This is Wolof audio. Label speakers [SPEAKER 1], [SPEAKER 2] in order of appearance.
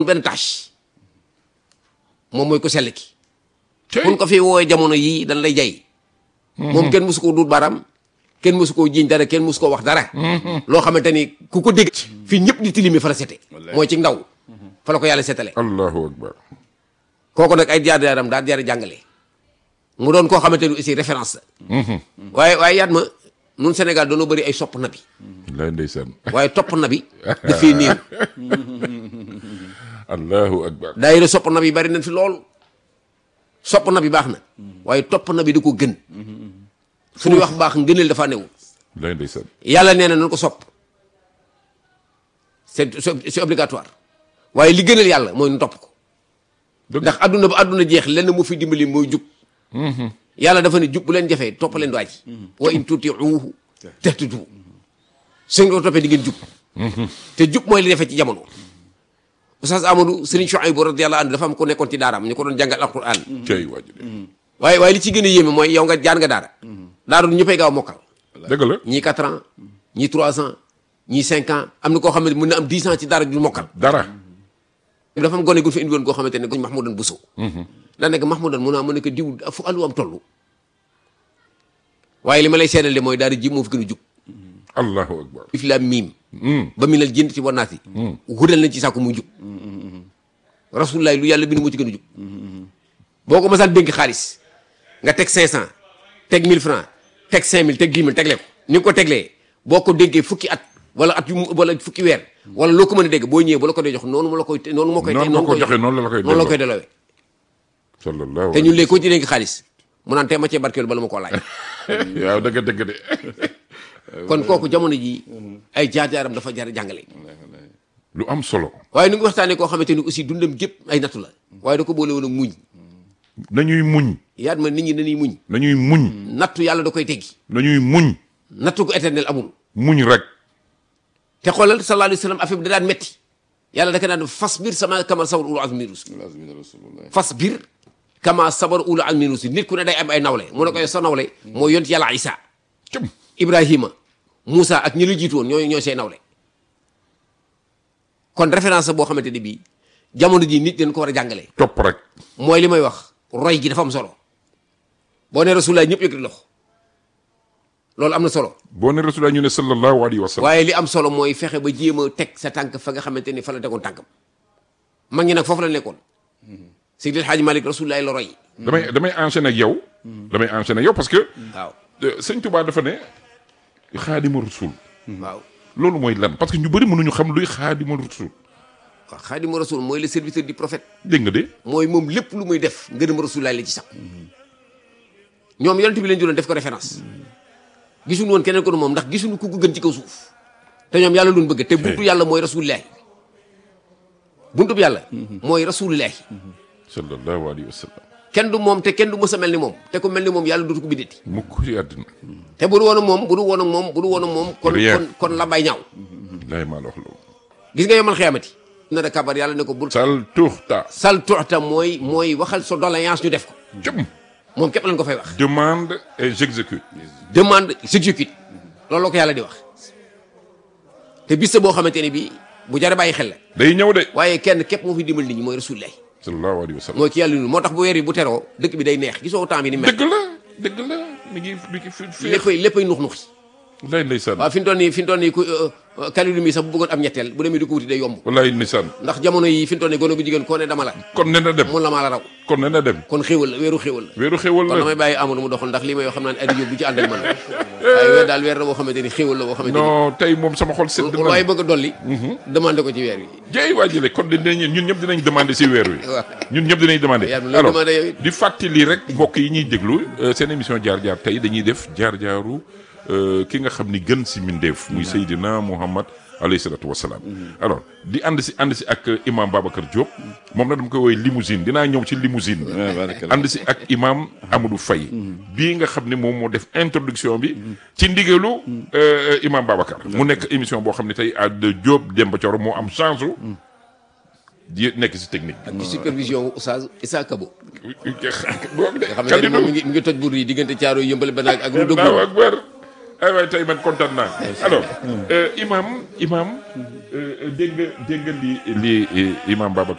[SPEAKER 1] benn tâche moom mooy ko sell ki kun ko fi woowee jamono yii dañ lay jay moom kenn mosu koo duut baaraam kenn mosu koo jiiñ dara kenn mosu koo wax dara loo xamante ni ku ko dégg fii ñëpp di tilimi fa la sete mooy ci ndaw fa la ko yàlla setale
[SPEAKER 2] allahu akbar
[SPEAKER 1] kooku nag ay jaar jaaram daal jaar jàngale mu doon koo xamante ni aussi référence la waaye waaye yaat ma nun Sénégal dañoo bëri ay sopp nabi
[SPEAKER 2] lay ndeysaan
[SPEAKER 1] waaye topp nabi dafii néew
[SPEAKER 2] allahu akbar
[SPEAKER 1] daayira sopp nabi bari nañ fi lool sopp nabi baax na waaye topp nabi da ko gën suñuy wax baax ngëneel dafa newul
[SPEAKER 2] lay ndeysaan
[SPEAKER 1] yàlla nee na nañ ko sopp c'est c'est obligatoire waaye li gënal yàlla mooy nu topp ko
[SPEAKER 2] dëgg
[SPEAKER 1] ndax adduna ba adduna jeex lenn mu fi dimbali mooy jub yàlla dafa ne jub bu leen jafee topp leen waaj wa in tutiuhu tahtadu su ngeen ko toppee di ngeen jub te jub mooy li defee ci jamono Oustaz Amadou Serigne Chouaïbou radiyallahu anhu dafa am ko nekkoon ci daaraam ñu ko doon jàngal alquran
[SPEAKER 2] cey waaju de
[SPEAKER 1] waaye waaye li ci gën a yéeme mooy yow nga jaar nga daara daara du ñëppay gaaw a mokkal
[SPEAKER 2] dëgg la
[SPEAKER 1] ñii 4 ans ñii 3 ans ñii 5 ans am na koo xam ne mën na am 10 ans ci daara du mokkal
[SPEAKER 2] dara
[SPEAKER 1] dafa am gone gu fi indi woon koo xamante ne goñ Mahmoudan Bousso daa nekk Mahmoudan mun naa mën ne ko diw fu àllu am toll waaye li ma lay seedal de mooy daara ji moo fi gën a jub
[SPEAKER 2] allahu akbar
[SPEAKER 1] if la miim ba mi nal jënd ci wanaati hudal nañ ci sàkku muy jub rasulullah lu yàlla bind moo ci gën a jub boo ko masaan dénk xaalis nga teg 500 teg 1000 francs teg 5000 teg 10 000 tegle ko ni nga ko teglee boo ko dénkee fukki at wala at yu mu wala fukki weer wala loo ko mën a dégg boo ñëwee ba la ko dee jox noonu mu la koy noonu moo koy
[SPEAKER 2] noonu moo ko joxe noonu la la koy
[SPEAKER 1] noonu la koy delloowee
[SPEAKER 2] sallallahu
[SPEAKER 1] te ñun léegi ko ci dénk xaalis mu naan tee ma cee barkeelu bala ma koo laaj
[SPEAKER 2] waaw dëgg dëgg de
[SPEAKER 1] kon kooku jamono ji ay jaar-jaaram dafa jar jàngale
[SPEAKER 2] lu am solo
[SPEAKER 1] waaye nu ngi waxtaanee koo xamante ni aussi dundam gépp ay nattu la waaye da ko boole woon ak muñ
[SPEAKER 2] nañuy muñ
[SPEAKER 1] yaat ma nit ñi dañuy muñ
[SPEAKER 2] nañuy muñ
[SPEAKER 1] nattu yàlla da koy teggi
[SPEAKER 2] nañuy muñ
[SPEAKER 1] nattu ko éternel amul
[SPEAKER 2] muñ rek
[SPEAKER 1] te xoolal sallallahu alayhi wa sallam affaire bi da daan metti yàlla da ko daan fas biir sama kama sabar ulu azmi rusul fas biir kama sabar ulu azmi rusul nit ku ne day am ay nawle mu ne koy sa nawle mooy yont yàlla isa
[SPEAKER 2] cëm
[SPEAKER 1] ibrahima Moussa ak ñi la jiitu woon ñooy ñooy say nawle kon référence boo xamante ne bii jamono ji nit dañ ko war a jàngale
[SPEAKER 2] topp rek
[SPEAKER 1] mooy li may wax roy gi dafa am solo boo ne rasulullah ñëpp yëkkati loxo loolu am na solo
[SPEAKER 2] boo ne rasulullah ñu ne sallallahu alayhi wa sallam
[SPEAKER 1] waaye li am solo mooy fexe ba jéem a teg sa tànk fa nga xamante ni fa la tegoon tànkam mag ñi nag foofu la nekkoon Seydi El Hadji Malick rasulullah la roy
[SPEAKER 2] damay damay enchaîner ak yow damay enchaîner ak yow parce que
[SPEAKER 1] waaw
[SPEAKER 2] euh, sëñ Touba dafa ne xaadima rasul
[SPEAKER 1] waaw
[SPEAKER 2] loolu mooy lan parce que ñu bëri mënuñu xam luy xaadima rasul
[SPEAKER 1] waaw xaadimu rasul mooy le serviteur du prophète
[SPEAKER 2] dégg nga de
[SPEAKER 1] mooy moom lépp lu muy def ngërëm rasulullah la ci sax ñoom yonent bi leen jëloon def ko référence gisuñu woon keneen ko nu moom ndax gisuñu ku ko gën ci kaw suuf te ñoom yàlla luñ bëgg te buntu yàlla mooy rasulullah buntu bi yàlla mooy rasulullah
[SPEAKER 2] sallallahu alayhi wa sallam
[SPEAKER 1] kenn du moom te kenn du mës a mel ni moom te ku mel ni moom yàlla dootu ko bindati
[SPEAKER 2] mukk ci àddina
[SPEAKER 1] te bu du woon ak moom bu du woon ak moom bu du woon ak moom kon
[SPEAKER 2] Rien.
[SPEAKER 1] kon kon la bay ñaaw
[SPEAKER 2] laay maa la wax loolu
[SPEAKER 1] gis nga yomal xiyaamati na da kabar yàlla ne ko bul
[SPEAKER 2] sal tuxta
[SPEAKER 1] sal tuxta mooy mooy waxal sa doléance ñu def ko
[SPEAKER 2] jëm
[SPEAKER 1] moom képp lañ ko fay wax
[SPEAKER 2] demande et j'exécute
[SPEAKER 1] demande j'exécute loolu la ko yàlla di wax te bis boo xamante ni bii bu jare bàyyi xel la
[SPEAKER 2] day ñëw de
[SPEAKER 1] waaye kenn képp moo fi dimbal nit ñi mooy rasulullah
[SPEAKER 2] sallallahu alayhi wa sallam
[SPEAKER 1] mooy ki yàlla nu moo tax bu weer yi bu teroo dëkk bi day neex gisoo temps bi ni mel
[SPEAKER 2] dëgg la dëgg la mi ngi mi ngi fi fi
[SPEAKER 1] léppay léppay nux nuxi
[SPEAKER 2] wallaay ndeysaan
[SPEAKER 1] waaw fi mu toll nii fi mu toll nii ku kalilu mi sax bu bëggoon am ñetteel bu demee di ko wuti day yomb
[SPEAKER 2] wallaay ndeysaan
[SPEAKER 1] ndax jamono yi fi mu toll nii gone gu jigéen koo ne dama la
[SPEAKER 2] kon ne na dem
[SPEAKER 1] mun la maa la raw
[SPEAKER 2] kon ne na dem
[SPEAKER 1] kon xéwal la weeru xéwal la
[SPEAKER 2] weeru xewal
[SPEAKER 1] kon
[SPEAKER 2] la
[SPEAKER 1] damay bàyyi Amadou mu doxal ndax lii may wax xam naa ne Aliou Diop bu ci ànd ak man waaye weer daal weer la boo xamante ni xéwal la boo xamante ni
[SPEAKER 2] non tey moom sama xol sedd
[SPEAKER 1] lu waaye
[SPEAKER 2] na
[SPEAKER 1] bëgg a dolli demandé ko ci weer wi
[SPEAKER 2] jey waa jële kon dinañ ñun ñëpp dinañ demander si weer wi
[SPEAKER 1] waaw.
[SPEAKER 2] ñun ñëpp dinañ demander
[SPEAKER 1] Yàlla looy
[SPEAKER 2] alors
[SPEAKER 1] demander yow it.
[SPEAKER 2] di fàttali rek mbokk yi ñuy déglu euh, seen émission jaar-jaar tey dañuy def jaar-jaaru euh, ki nga xam ni gën si mindeef muy Seydina Muhammad alayhi salatu wasalaam alors di ànd si ànd si ak euh, imam Babacar Diop moom na dama koy woowee limousine dinaa ñëw ci limousine ànd si ak imam Amadou Faye bii nga xam ne moom moo def introduction bi ci ndigalu euh, imam Babacar mu nekk émission boo xam ne tey à de Diop Demba Thioro moo am chance u di nekk si technique
[SPEAKER 1] ak ci supervision wu Oustaz Issa Kabo
[SPEAKER 2] boobu de
[SPEAKER 1] nga xamante ni moom mi ngi mi ngi toj buur yi diggante caaro yëmbal ba naag ak lu dëgg
[SPEAKER 2] Allahu akbar ay waay tey man kontaan naa alors euh, imam imam euh, dégg nga dégg nga li li imam Babacar